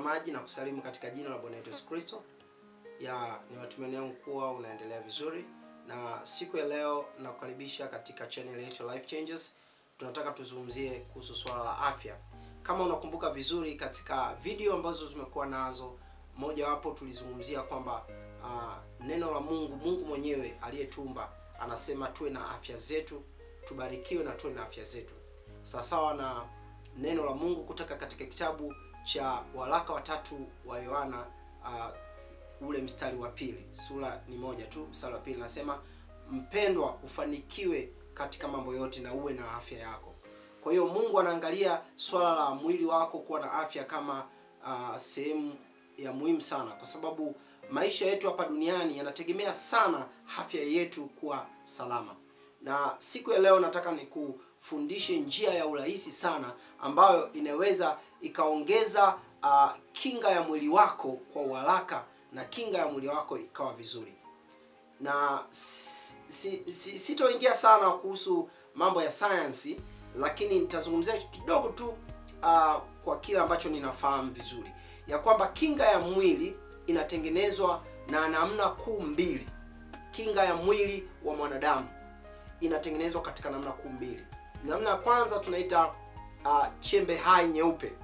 mtazamaji na kusalimu katika jina la Bwana wetu Yesu Kristo. Ya ni matumaini yangu kuwa unaendelea vizuri, na siku ya leo nakukaribisha katika channel yetu Life Changes. Tunataka tuzungumzie kuhusu swala la afya. Kama unakumbuka vizuri, katika video ambazo tumekuwa nazo, mojawapo tulizungumzia kwamba uh, neno la Mungu, Mungu mwenyewe aliyetumba anasema tuwe na afya zetu, tubarikiwe na tuwe na afya zetu, sawasawa na neno la Mungu kutoka katika kitabu cha waraka watatu wa Yohana uh, ule mstari wa pili, sura ni moja tu, mstari wa pili nasema, mpendwa, ufanikiwe katika mambo yote na uwe na afya yako. Kwa hiyo Mungu anaangalia swala la mwili wako kuwa na afya kama uh, sehemu ya muhimu sana, kwa sababu maisha yetu hapa duniani yanategemea sana afya yetu kuwa salama. Na siku ya leo nataka nikufundishe njia ya urahisi sana ambayo inaweza ikaongeza uh, kinga ya mwili wako kwa uharaka na kinga ya mwili wako ikawa vizuri. Na si, si, sitoingia sana kuhusu mambo ya sayansi, lakini nitazungumzia kidogo tu uh, kwa kile ambacho ninafahamu vizuri ya kwamba kinga ya mwili inatengenezwa na namna kuu mbili. Kinga ya mwili wa mwanadamu inatengenezwa katika namna kuu mbili. Namna ya kwanza tunaita uh, chembe hai nyeupe,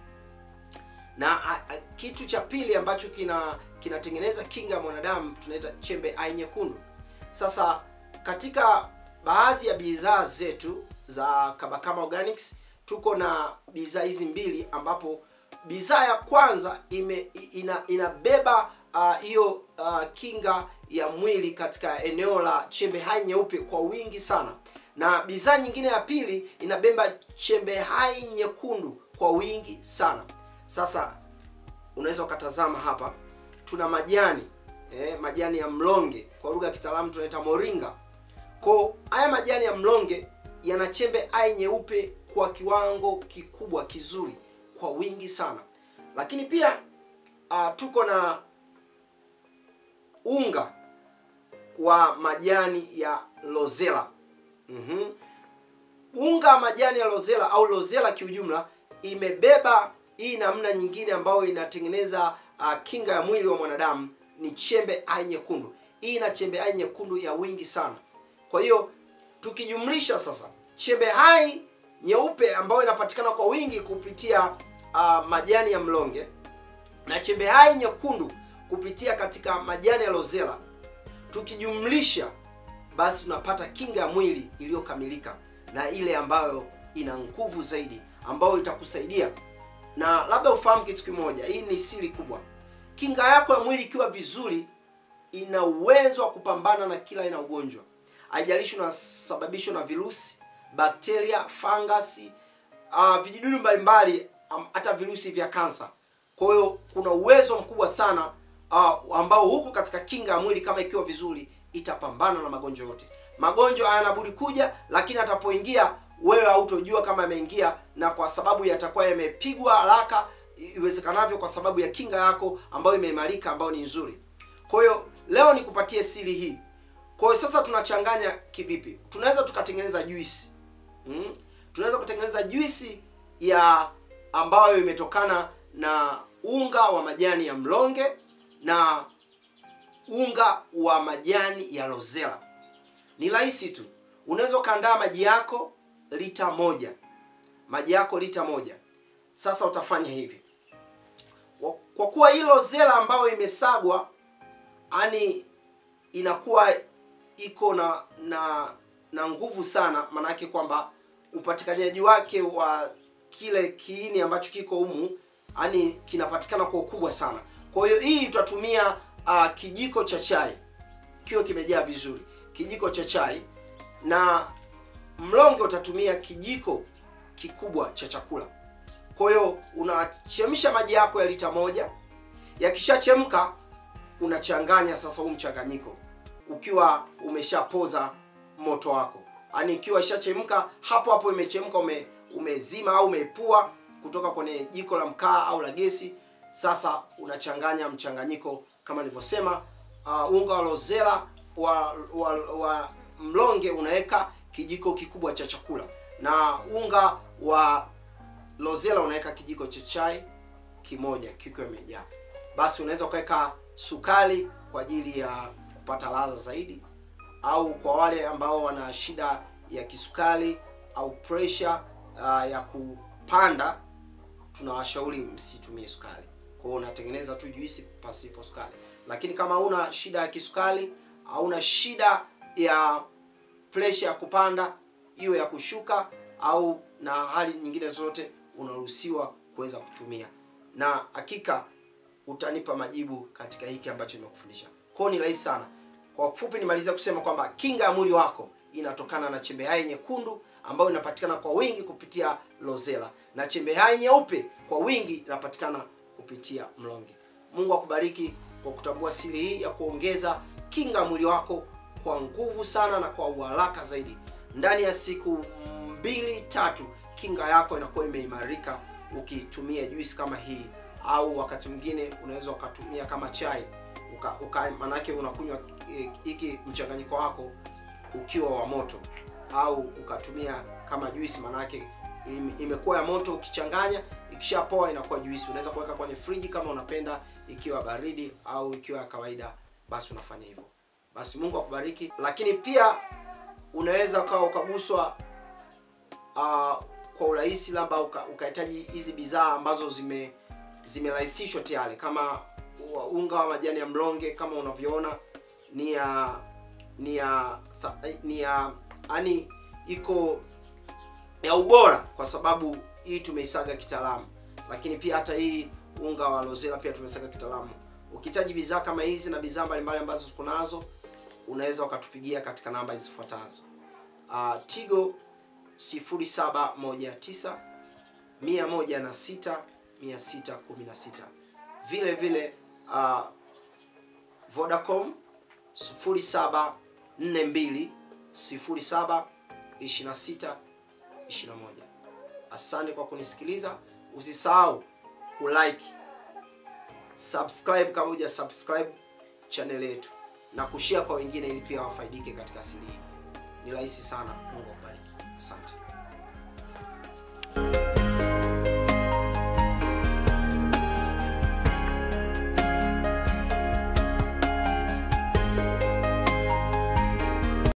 na uh, kitu cha pili ambacho kina kinatengeneza kinga ya mwanadamu tunaita chembe hai nyekundu. Sasa katika baadhi ya bidhaa zetu za Kabakama Organics tuko na bidhaa hizi mbili, ambapo bidhaa ya kwanza ime, ina, inabeba hiyo uh, uh, kinga ya mwili katika eneo la chembe hai nyeupe kwa wingi sana, na bidhaa nyingine ya pili inabeba chembe hai nyekundu kwa wingi sana. Sasa unaweza ukatazama hapa, tuna majani eh, majani ya mlonge, kwa lugha ya kitaalamu tunaita moringa. Kwa haya majani ya mlonge yana chembe hai nyeupe kwa kiwango kikubwa kizuri kwa wingi sana, lakini pia uh, tuko na unga wa majani ya lozela. mm-hmm. Unga wa majani ya lozela au lozela kiujumla imebeba hii namna nyingine ambayo inatengeneza uh, kinga ya mwili wa mwanadamu ni chembe hai nyekundu. Hii ina chembe hai nyekundu ya wingi sana. Kwa hiyo tukijumlisha sasa chembe hai nyeupe ambayo inapatikana kwa wingi kupitia uh, majani ya mlonge na chembe hai nyekundu kupitia katika majani ya lozela, tukijumlisha basi tunapata kinga ya mwili iliyokamilika na ile ambayo ina nguvu zaidi, ambayo itakusaidia. Na labda ufahamu kitu kimoja, hii ni siri kubwa. Kinga yako ya mwili ikiwa vizuri, ina uwezo wa kupambana na kila aina ugonjwa, haijalishi unasababishwa na virusi, bakteria, fangasi, uh, vijidudu mbalimbali, hata um, virusi vya kansa. Kwa hiyo kuna uwezo mkubwa sana uh, ambao huko katika kinga ya mwili kama ikiwa vizuri itapambana na magonjwa yote. Magonjwa hayana budi kuja, lakini atapoingia wewe hautojua kama yameingia, na kwa sababu yatakuwa yamepigwa haraka iwezekanavyo, kwa sababu ya kinga yako ambayo imeimarika, ambayo ni nzuri. Kwa hiyo leo nikupatie siri hii. Kwa hiyo sasa tunachanganya kivipi? Tunaweza tukatengeneza juisi hmm? Tunaweza kutengeneza juisi ya ambayo imetokana na unga wa majani ya mlonge na unga wa majani ya lozela. Ni rahisi tu, unaweza ukaandaa maji yako lita moja, maji yako lita moja. Sasa utafanya hivi, kwa, kwa kuwa hii lozela ambayo imesagwa, yani inakuwa iko na na na nguvu sana, maanake kwamba upatikanaji wake wa kile kiini ambacho kiko humu yani kinapatikana kwa ukubwa sana. Kwa hiyo hii tutatumia uh, kijiko cha chai kiwe kimejaa vizuri, kijiko cha chai, na mlonge utatumia kijiko kikubwa cha chakula. Kwa hiyo unachemsha maji yako ya lita moja, yakishachemka unachanganya sasa huu mchanganyiko ukiwa umeshapoza moto wako, yaani ikiwa ishachemka hapo hapo, imechemka ume, umezima au umeepua kutoka kwenye jiko la mkaa au la gesi. Sasa unachanganya mchanganyiko kama nilivyosema. Uh, unga wa lozela wa, wa, wa mlonge unaweka kijiko kikubwa cha chakula, na unga wa lozela unaweka kijiko cha chai kimoja kikiwa imejaa. Basi unaweza ukaweka sukari kwa ajili ya kupata ladha zaidi, au kwa wale ambao wana shida ya kisukari au pressure uh, ya kupanda, tunawashauri msitumie sukari. Kwa hiyo unatengeneza tu juisi pasipo sukari, lakini kama una shida ya kisukari au una shida ya pressure ya kupanda, hiyo ya kushuka au na hali nyingine zote, unaruhusiwa kuweza kutumia, na hakika utanipa majibu katika hiki ambacho nimekufundisha. Kwa hiyo ni rahisi sana. Kwa ufupi, nimaliza kusema kwamba kinga ya mwili wako inatokana na chembe hai nyekundu ambayo inapatikana kwa wingi kupitia Rosella na chembe hai nyeupe kwa wingi inapatikana kupitia mlonge. Mungu akubariki kwa kutambua siri hii ya kuongeza kinga ya mwili wako kwa nguvu sana na kwa uharaka zaidi. Ndani ya siku mbili tatu, kinga yako inakuwa imeimarika ukitumia juisi kama hii, au wakati mwingine unaweza ukatumia kama chai uka, uka manake unakunywa hiki mchanganyiko wako ukiwa wa moto, au ukatumia kama juisi, manake imekuwa ya moto. Ukichanganya ikishapoa inakuwa juisi. Unaweza kuweka kwenye friji kama unapenda, ikiwa baridi au ikiwa ya kawaida, basi unafanya hivyo. Basi Mungu akubariki. Lakini pia unaweza ukawa ukaguswa uh, kwa urahisi, labda ukahitaji hizi bidhaa ambazo zime zimerahisishwa tayari kama unga wa majani ya mlonge kama unavyoona ni ya ni ya ni ya yani iko ya ubora, kwa sababu hii tumeisaga kitaalamu, lakini pia hata hii unga wa Rosella pia tumesaga kitaalamu. Ukihitaji bidhaa kama hizi na bidhaa mbalimbali ambazo tuko nazo, unaweza ukatupigia katika namba zifuatazo: uh, Tigo 0719 106 616, vile vile uh, Vodacom 0742 07 26 21. Asante kwa kunisikiliza. Usisahau kulike, subscribe kama huja subscribe channel yetu na kushare kwa wengine, ili pia wafaidike katika siri hii. Ni rahisi sana. Mungu akubariki.